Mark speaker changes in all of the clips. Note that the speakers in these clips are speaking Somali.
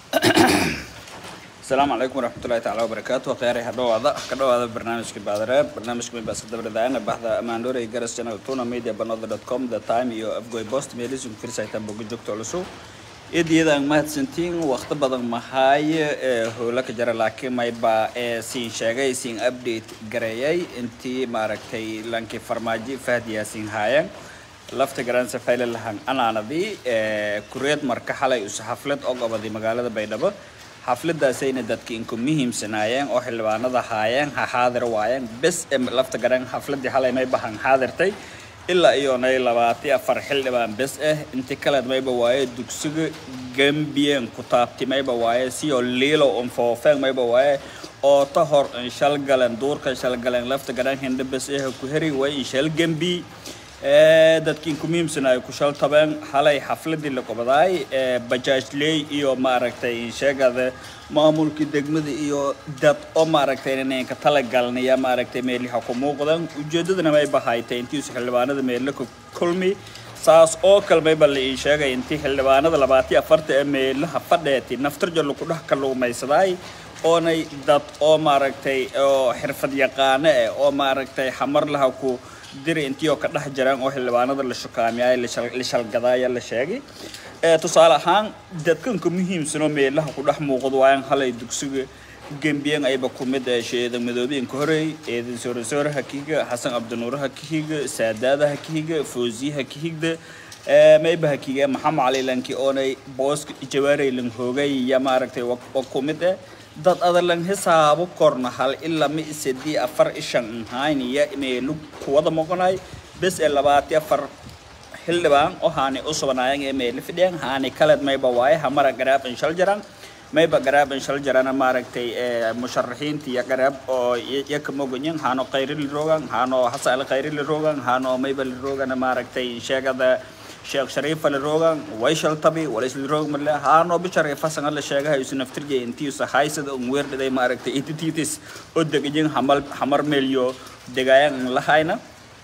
Speaker 1: asalaamu calaykum waraxmatullahi taala wabarakaatu kheyray ha dhawaada ka dhawaada barnaamijka baadareeb barnaamijka mibaska dabradaan baxda amaandore garas channel tuna media banada dot com the time iyo afgoy post meelisun firsaytan boga joogto culusu idiyadaan mahadsantiin waqti badan mahaaye ee howla ka jara laakiin mayba ee siin sheegay siin update gareeyay intii maaragtay lankii farmaajo fahd yaasiin haayeen lafta garansa fayle lahan anaanadii ee kureed marka xalay us xaflad oo goboday magaalada baydhabo xafladaasayna dadka inku muhiimsanaayeen oo xildhibaanada haayeen ha xaadir waayeen bes ee lafta garan xafladii xalay may bahan xaadirtay ilaa iyoonay labaati afar xildhibaan bes ah inti kaleed mayba waaye dugsiga gambien ku taabti mayba waaye siyo liilo un foofeen mayba waaye oo ta hor in shalgalen duurka shalgalen lafta garan hindha bes ah ku heri way in shal gambi dadkii ku muhiimsanaayo ku shal tabeen xalay xafladii la qobadaay bajaajley iyo maaragtay sheegada maamulkii degmada iyo dad oo maaragtay inanka talagalnaya maaragtay meeliha ku muuqdan ujeedadana may bahaytay intiisu xildhibaanada meelle ka kulmi saas oo kale mayba la ii sheegay intii xildhibaanada labaatiyo afarta ee meelaha fadheeti naftarja lagu dhex kaluumaysadaay oonay dad oo maaragtay oo xirfad yaqaano eh oo maaragtay xamar laha ku diri intii oo ka dhex jiraan oo xildhibaanada la shukaamiyay la shalgadaaya la sheegay tusaale ahaan dadkanka muhiimsanoo meelaha ku dhex muuqdo waayaan halay dugsiga gembiyan ayba ku mid sheeda madoobiyinka horey eedan soorasoora hakihiga xasan cabdinuur hakihiga saadaada hakihiga foosiye hakihigda mayba hakiga maxamed cali lanki oonay booska jawaarey lang hoogay ya maaragtay waa ku mid eh dad adalan hisaabo korna hal ilaa ma isadii afar ishan nhayniya meelu kuwada moqonay bes ee labaati afar xildhibaan oo haani u subanaayeen ee meeli fidhiyaan haani kaleed mayba waaye hamara garaab in shal jiraan mayba garaab in shal jirana maaragtay musharaxiinta iyo garaab oo yaka moganyin haano khayri li rogan haano hasan khayri li rogan haano mayba li rogana maaragtay sheegada sheekh shariifa la roogan wayshal tabi walays la roog marle haano bishar ee fasan la sheegahay isu naftirje intii usa haysada un weerdhiday maaragtay itititis oo degajin hamal hamar meelyo degaayaan lahayna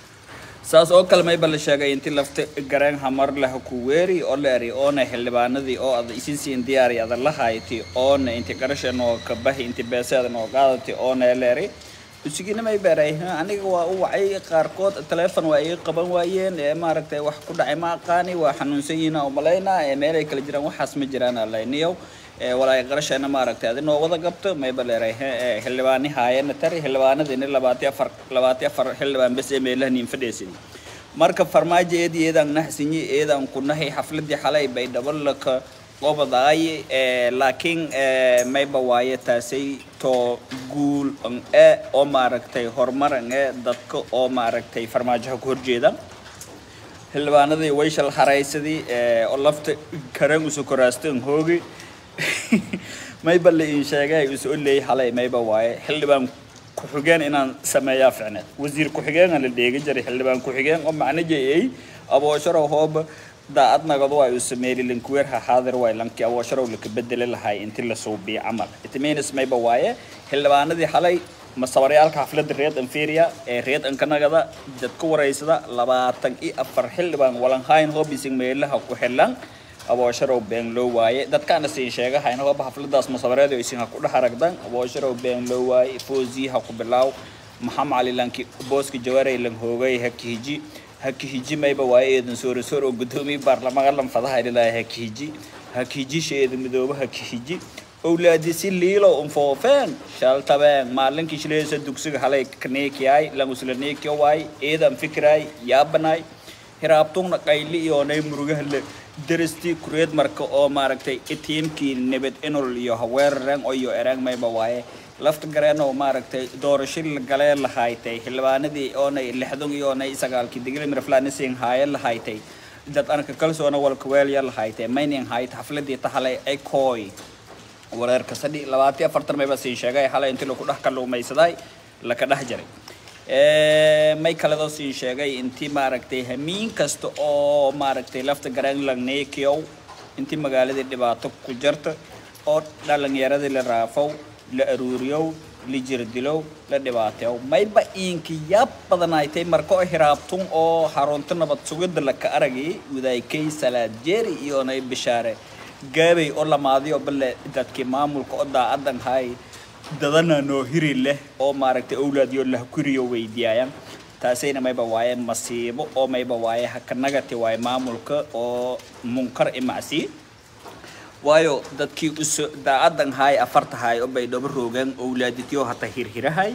Speaker 1: saas oo kale mayba la sheegay intii lafta gareen hamar lah ku weeri oo la eri oona xildhibaanadii oo ada isin siin diyaari ada la hayti oona inti qarashan oo ka bahi inti beeseedan oo qaadati oona la eri usigina may beeray aniga waa u wacay qaarkood teleefon waa iga qaban waayeen ee maaragtay wax ku dhacay ma aqaani waa xanuunsan yihiin oo malaynaa ee meelay kala jiraan waxaas ma jiraan alayniyow walaay qarashana maaragtay adinoo wada qabto mayba leeray xildhibaani haayana tari xildhibaanadina labaati afar labaati afar xildhibaan bes ee meelaha niin fadheesini marka farmaajo eedi eedaan nahsinyi eedaan ku nahay xafladii xalay bay dhabalaka qobadaay laakiin mayba waaye taasay to guul e oo maaragtay horumaran ee dadka oo maaragtay farmaajoha ku horjeeda xildhibaanadii wayshal haraysadii oo lafta karan usu koraastan hoogi mayba la ii sheegay isu oleey xalay mayba waaye xildhibaan ku-xigeen inaan sameeyaa ficneed wasiir ku-xigeen la dheegi jiray xildhibaan ku-xigeen oo macno jeeyay aboosharo hooba daacad nagadu waa uu sameeyay linkuweer ha xaadir way lanki awoosharow laka bedeli lahay intii la suubiyo camal itmenis mayba waaye xildhibaanadii xalay masabaryaalka xafladda reed inferior ee reed ankanagada dadka waraysada labaatan iyo afar xildhibaan walanhayn hobising meelaha ku xilan aboosharow been loo waaye dadkaana siin sheegahayna hoba xafladaas masabareed isin ha ku dhex aragdan aboosharow been loo waaye foosii ha ku bilaaw maxamed cali lanki booska jawaarey lang hoogay hakihiji hakihiji mayba waaye eedan soorasoor oo guddoomiye baarlamaanka lanfadaha ilaahay hakihiji hakihiji sheeda midoobe hakihiji owlaadi si liilo un foofeen shaltabeen maalinkii shileesa dugsiga halay kaneekiyay langusla waay eedan fikiraay yaabanaay hiraabtungna qayli iyoonay murugaha la darastii kureed marka oo maaragtay tiimkii nabad inol iyo haweeraren oo iyo erang mayba waaye lafta gareenoo maaragtay doorasho la galee lahaytay xildhibaanadii oonay lixdan iyoonay sagaalkii digli mirflanising haaye lahaytay dad anka kalsoona walka weelya lahaytay mayning hayt xafladii tahalay ay kooy wareerka sadhi labaati afartan mayba siin sheegay xalay intii laku dhex kaluumaysaday laka dhex jiray may kaledoo siin sheegay intii maaragtay hamiin kasta oo maaragtay lafta gareen langneekiyow intii magaaladii dhibaato ku jirta oo dhalinyaradii la raafow la aruuriyow la jirdilow la dhibaateyow mayba iinka yaab badanaaytay marka oo hiraabtun oo xarunta nabad sugidda laka aragay wadaykay salaad jeeri iyoonay bishaare gaabay oo lamaadiyo bale dadkii maamulka oo daacadan hay dadana noo hiri leh oo maaragtay owlaadyo lah kuriyo weydiiyaayan taasayna mayba waaye masiibo oo mayba waaye hakanagati waaye maamulka oo munkar imacsi waayo dadkii uso daacadan haay afarta haay oo bay dhaba roogaan owlaaditiyo hata hirhirahay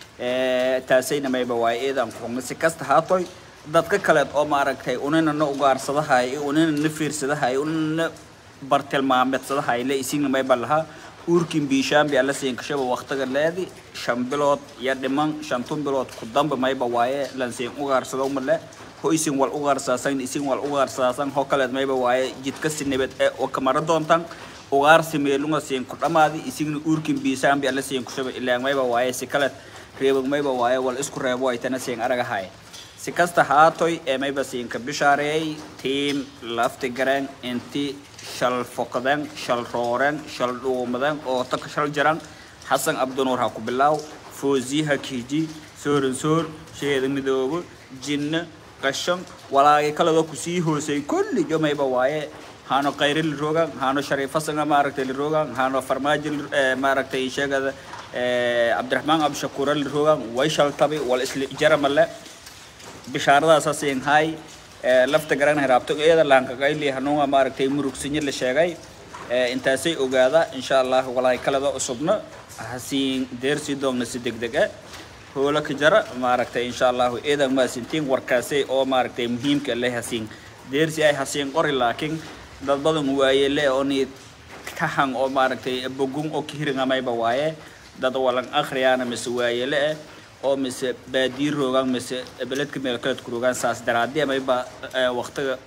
Speaker 1: taasayna mayba waaye eedan kuxugna si kasta haatoy dadka kaleed oo maaragtay unina na ugaarsadahay unina na fiirsadahay unina na bartilmaameedsadahay le isigna mayba lahaa uurkin biishaambi alla siinkashaba waqtiga leedi shan bilood iyo dhiman shantun bilood ku damba mayba waaye lansiin ugaarsado male ho isin wal ugaarsaasan isin wal ugaarsaasan ho kaleed mayba waaye jidka sinibed ee oo kamara doontan ugaarsi meelunga siin ku dhamaadi isigna uurkin biishaambi alla siin kushaba ilaan mayba waaye si kaleed reebag mayba waaye wal isku reebo ay tana siin aragahay si kasta haatoy ee mayba siinka bishaareeyay tiim lafti gareen inti shal fokadeen shal rooreen shal dhuumadeen oo taka shal jaran xasan abdinuur ha ku bilaaw foozi ha kiiji sooran soor sheeda midoobo jinna qashan walaagay kaladoo kusii hoosay kulli jomayba waaye haano qayri la roogaan haano shariifasanga maaragtay la roogaan haano farmaajo maaragtay sheegada cabdiraxmaan abdishakuura la roogaan way shaltabi wal isla jaramale bishaaradaasa siin hay lafta garan hiraabto iyada laankaqayli hanuunga maaragtay murugsinyo la sheegay intaasay ogaada insha allah walaay kalada cusubna hasiin deersii doogna si degdeg ah hoola ka jara maaragtay insha allahu eedan maasintiin warkaasay oo maaragtay muhiimka le hasiin deersi ay hasiin qori laakiin dad badan waayele oo ni kahan oo maaragtay bogun oo kihiringamayba waaye dad walan akhriyaana mise waayele ah oo mise baadiir roogaan mise beledka meel kaleedku roogaan saas daraadii amayba waqtiga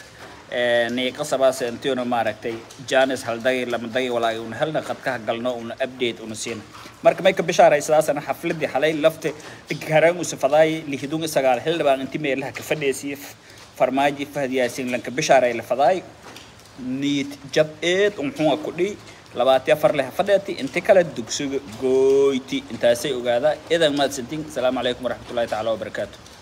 Speaker 1: niiqasabaa seentiona maaragtay janis haldagi lamadagi walaagi una helna qadkaha galno una update una siina marka may ka bishaaray sidaasana xafladii xalay lafta garaan usafadaay lihidun isagaal xildhibaan inti meelaha ka fadheesiye farmaaji fahad yaasin lanka bishaaray la fadaay niid jab eed unxunga kudhi labaati afar leh fadheeti inti kale dugsiga gooyti intaasay ogaada idan mahadsantiin asalaamu calaykum waraxmatullahi tacaala wabarakaatu